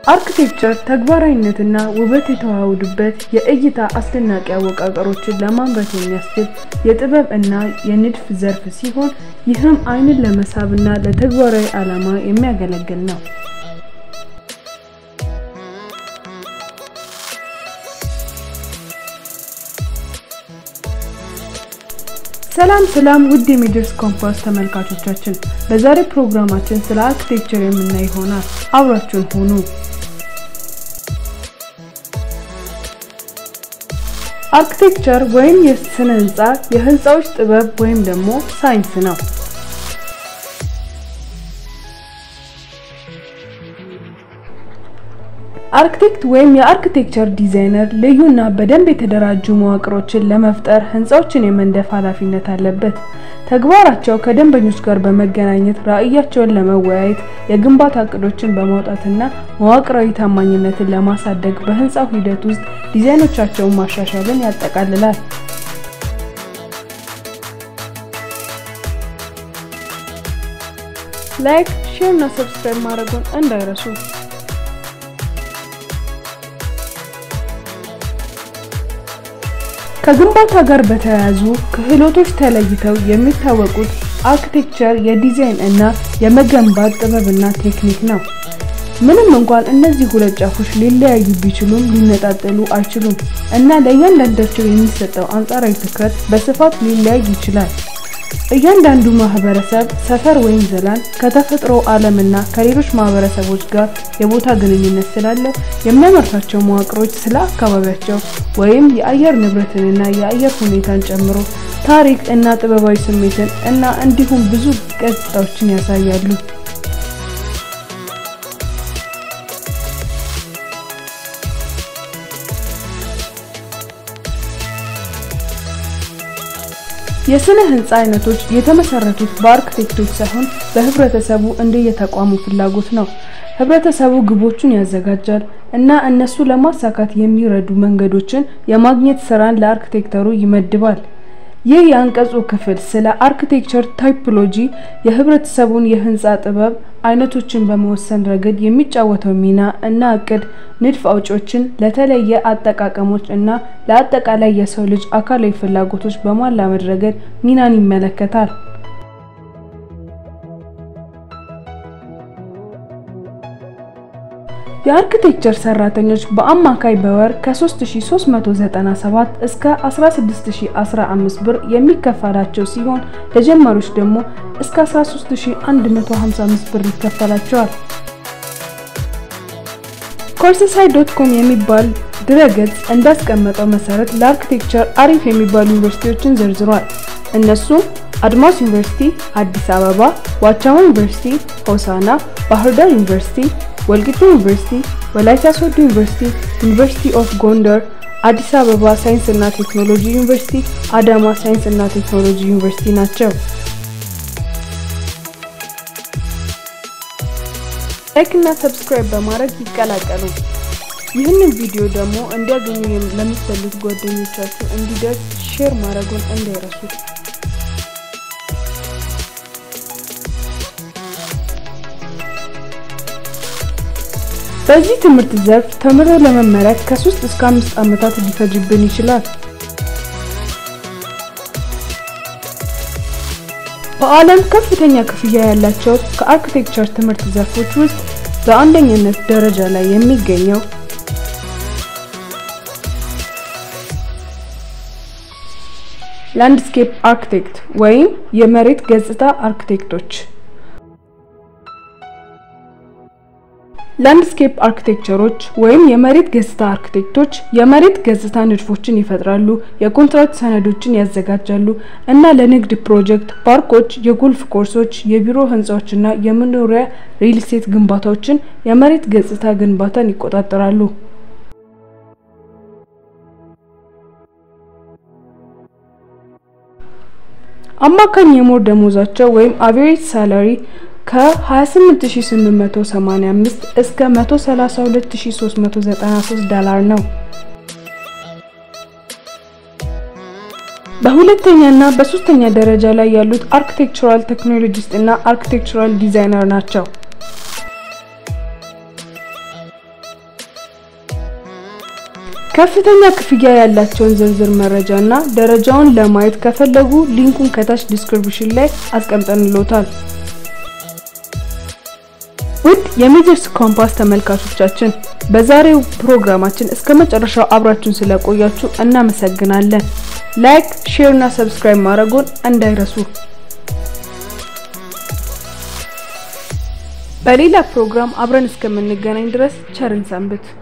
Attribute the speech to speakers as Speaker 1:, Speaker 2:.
Speaker 1: አርክቴክቸር ተግባራዊነትና ውበት የተዋሃዱበት የእይታ አስደናቂ አወቃቀሮችን ለማምረት የሚያስችል የጥበብ እና የንድፍ ዘርፍ ሲሆን ይህም ዓይንን ለመሳብና ለተግባራዊ ዓላማ የሚያገለግል ነው። ሰላም ሰላም ውድ የሜጀርስ ኮምፓስ ተመልካቾቻችን፣ በዛሬ ፕሮግራማችን ስለ አርክቴክቸር የምናይ ይሆናል። አብራችሁን ሁኑ። አርክቴክቸር ወይም የስነ ህንፃ የህንፃዎች ጥበብ ወይም ደግሞ ሳይንስ ነው። አርክቴክት ወይም የአርክቴክቸር ዲዛይነር ልዩና በደንብ የተደራጁ መዋቅሮችን ለመፍጠር ህንፃዎችን የመንደፍ ኃላፊነት አለበት። ተግባራቸው ከደንበኞች ጋር በመገናኘት ራዕያቸውን ለመወያየት የግንባታ እቅዶችን በማውጣትና መዋቅራዊ ታማኝነትን ለማሳደግ በህንፃው ሂደት ውስጥ ዲዛይኖቻቸውን ማሻሻልን ያጠቃልላል። ላይክ፣ ሼር እና ሰብስክራይብ ማድረጉን እንዳይረሱ። ከግንባታ ጋር በተያያዙ ክህሎቶች ተለይተው የሚታወቁት አርክቴክቸር የዲዛይን እና የመገንባት ጥበብና ቴክኒክ ነው። ምንም እንኳን እነዚህ ሁለት ጫፎች ሊለያዩ ቢችሉም ሊነጣጠሉ አይችሉም እና ለእያንዳንዳቸው የሚሰጠው አንጻራዊ ትኩረት በስፋት ሊለያይ ይችላል። እያንዳንዱ ማህበረሰብ፣ ሰፈር ወይም ዘላን ከተፈጥሮ ዓለምና ከሌሎች ማህበረሰቦች ጋር የቦታ ግንኙነት ስላለው የሚያመርታቸው መዋቅሮች ስለ አካባቢያቸው ወይም የአየር ንብረትንና የአየር ሁኔታን ጨምሮ ታሪክ እና ጥበባዊ ስሜትን እና እንዲሁም ብዙ ገጽታዎችን ያሳያሉ። የስነ ህንፃ አይነቶች የተመሰረቱት በአርክቴክቶች ሳይሆን በህብረተሰቡ እንደየተቋሙ ፍላጎት ነው። ህብረተሰቡ ግቦቹን ያዘጋጃል እና እነሱ ለማሳካት የሚረዱ መንገዶችን የማግኘት ስራን ለአርክቴክተሩ ይመድባል። ይህ የአንቀጹ ክፍል ስለ አርክቴክቸር ታይፖሎጂ የህብረተሰቡን የህንፃ ጥበብ አይነቶችን በመወሰን ረገድ የሚጫወተው ሚና እና እቅድ ንድፍ አውጪዎችን ለተለየ አጠቃቀሞች እና ለአጠቃላይ የሰው ልጅ አካላዊ ፍላጎቶች በማላመድ ረገድ ሚናን ይመለከታል። የአርክቴክቸር ሰራተኞች በአማካይ በወር ከ3397 እስከ 16015 ብር የሚከፈላቸው ሲሆን ለጀማሪዎች ደግሞ እስከ 13155 ብር ይከፈላቸዋል። ኮርስሳይ ዶት ኮም የሚባል ድረገጽ እንዳስቀመጠው መሰረት ለአርክቴክቸር አሪፍ የሚባሉ ዩኒቨርሲቲዎችን ዘርዝሯል። እነሱም አድማስ ዩኒቨርሲቲ አዲስ አበባ፣ ዋቻሞ ዩኒቨርሲቲ ሆሳና፣ ባህር ዳር ዩኒቨርሲቲ ወልቂጤ ዩኒቨርሲቲ፣ ወላይታ ሶዶ ዩኒቨርሲቲ፣ ዩኒቨርሲቲ ኦፍ ጎንደር፣ አዲስ አበባ ሳይንስ እና ቴክኖሎጂ ዩኒቨርሲቲ፣ አዳማ ሳይንስ እና ቴክኖሎጂ ዩኒቨርሲቲ ናቸው። ላይክ እና ሰብስክራይብ በማድረግ ይቀላቀሉ። ይህንን ቪዲዮ ደግሞ እንዲያገኙ ለምትፈልጉ ጓደኞቻችሁ እንዲደርስ ሼር ማድረጉን እንዳይረሱ። በዚህ ትምህርት ዘርፍ ተምሮ ለመመረቅ ከ3 እስከ 5 ዓመታት ሊፈጅብን ይችላል። በዓለም ከፍተኛ ክፍያ ያላቸው ከአርክቴክቸር ትምህርት ዘርፎች ውስጥ በአንደኝነት ደረጃ ላይ የሚገኘው ላንድስኬፕ አርክቴክት ወይም የመሬት ገጽታ አርክቴክቶች ላንድስኬፕ አርክቴክቸሮች ወይም የመሬት ገጽታ አርክቴክቶች የመሬት ገጽታ ንድፎችን ይፈጥራሉ፣ የኮንትራክት ሰነዶችን ያዘጋጃሉ እና ለንግድ ፕሮጀክት፣ ፓርኮች፣ የጎልፍ ኮርሶች፣ የቢሮ ህንፃዎች እና የመኖሪያ ሪል ስቴት ግንባታዎችን የመሬት ገጽታ ግንባታን ይቆጣጠራሉ። አማካኝ የወር ደመወዛቸው ወይም አቬሬጅ ሳላሪ ከ28885 እስከ 132393 ዶላር ነው። በሁለተኛ እና በሶስተኛ ደረጃ ላይ ያሉት አርኪቴክቸራል ቴክኖሎጂስት እና አርኪቴክቸራል ዲዛይነር ናቸው። ከፍተኛ ክፍያ ያላቸውን ዝርዝር መረጃ እና ደረጃውን ለማየት ከፈለጉ ሊንኩን ከታች ዲስክሪፕሽን ላይ አስቀምጠንሎታል። ውድ የሜጀርስ ኮምፓስ ተመልካቾቻችን በዛሬው ፕሮግራማችን እስከ መጨረሻው አብራችሁን ስለቆያችሁ እናመሰግናለን። ላይክ፣ ሼር እና ሰብስክራይብ ማድረጉን እንዳይረሱ። በሌላ ፕሮግራም አብረን እስከምንገናኝ ድረስ ቸርን ሰንብት።